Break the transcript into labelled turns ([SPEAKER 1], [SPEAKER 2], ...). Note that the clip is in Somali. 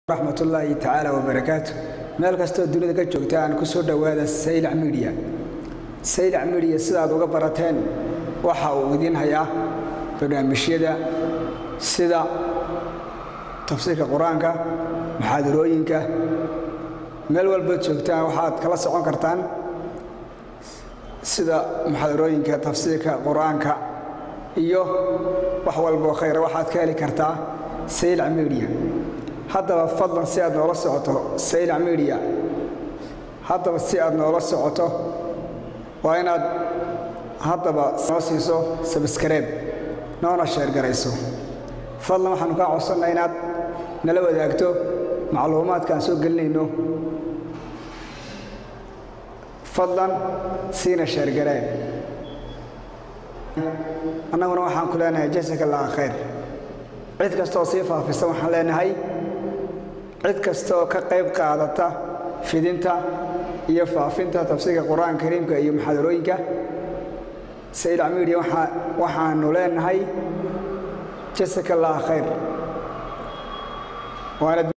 [SPEAKER 1] raxmatullaahi tacaala wabarakaatu meel kastoo dunida ka joogta aan ku soo dhowaada saylac midiya saylac midiya sidaad uga barateen waxa uu idiin hayaa barnaamijyada sida tafsiirka qur-aanka muxaadarooyinka meel walbaad joogtaan waxaad kala socon kartaan sida muxaadarooyinka tafsiirka qur-aanka iyo wax walboo khayra waxaad ka heli kartaa saylac midiya haddaba fadlan si aad noola socoto saylac midiya haddaba si aad noola socoto waa inaad haddaba noo siiso sabskareeb noona sheergarayso fadlan waxaanu kaa codsannaa inaad nala wadaagto macluumaadkaan soo gelinayno fadlan siina sheergaree annaguna waxaan ku leenahay jasaka allaha khayr cid kastooo sii faafisa waxaan leenahay cid kastaoo ka qayb qaadata fidinta iyo faafinta tafsiirka qur-aanka kariimka iyo muxaadarooyinka saylac midiya waxaanu leenahay jasaka allaha khayr